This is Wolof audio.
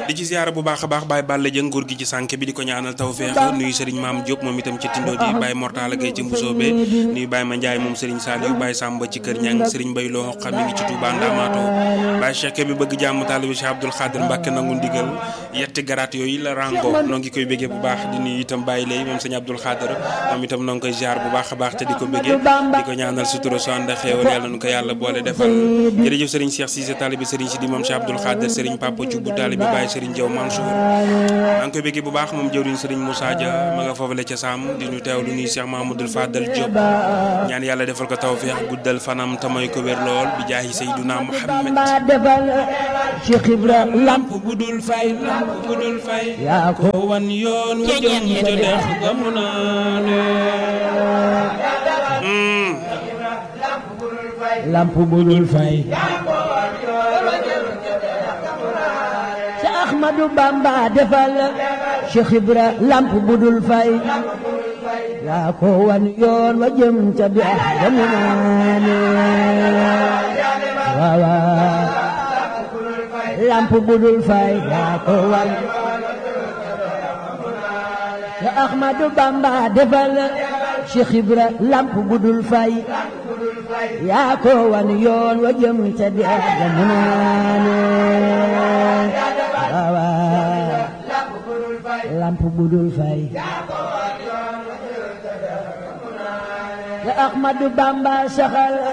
di ci ziara bu baax a baax Baye Balla Dieng nguur gi ci sànq bi di ko ñaanal tawfeex nuyu Serigne Maam Diop moom itam ci tindo di Baye Mortala Gueye ci Mbusoobe nuyu Baye Ma Ndiaye moom Serigne Saliou Baye Samba ci Kër Ñang Serigne Bay Lo xam mi ngi ci Touba Ndamato Baye Cheikh bi bëgg jàmm taalibi Cheikh Abdoul Khadir Mbacke nangu ndigal yetti garaat yooyu la rango noo ngi koy béggee bu baax di nuyu itam Baye Lay moom Serigne Abdoul Khadir moom itam noo ngi koy ziar bu baax a baax te di ko béggee di ko ñaanal sutura so ànd ak xéewal yàlla nu ko yàlla boole defal jërëjëf Serigne Cheikh Cissé taalibi Serigne Sidi moom Cheikh Abdoul Khadir Serigne Papa Thioub taalibi Baye Serigne Diaw Mansour maa ngi koy béggee bu baax moom jëwriñ Serigne Moussa Dia ma nga foofale ca Sam di ñu teew lu nuyu Cheikh Mahamadoul Fadal Diop ñaan yàlla defal ko tawfeex guddal fanam tamay ko wér lool bi jaahi Seyduna Muhammad defal Cheikh Ibra lamp bu dul fay lamp bu dul fay yaa ko wan yoon wu jëm ca dex gamu naane lamp bu dul fay Cheikh Ahmadou Bamba defal Cheikh Ibra lamp bu dul fay yaa ko wan yoon wa jëm ca dex gamu naane waaw waaw lamp bu dul fay yaa ko wan Cheikh Ahmadou Bamba defal Cheikh Ibra lamp bu dul fay yaa ko wan yoon wa jëm ca dex ga mu naane waaw waaw lamp bu dul fay Cheikh Ahmadou Bamba saxal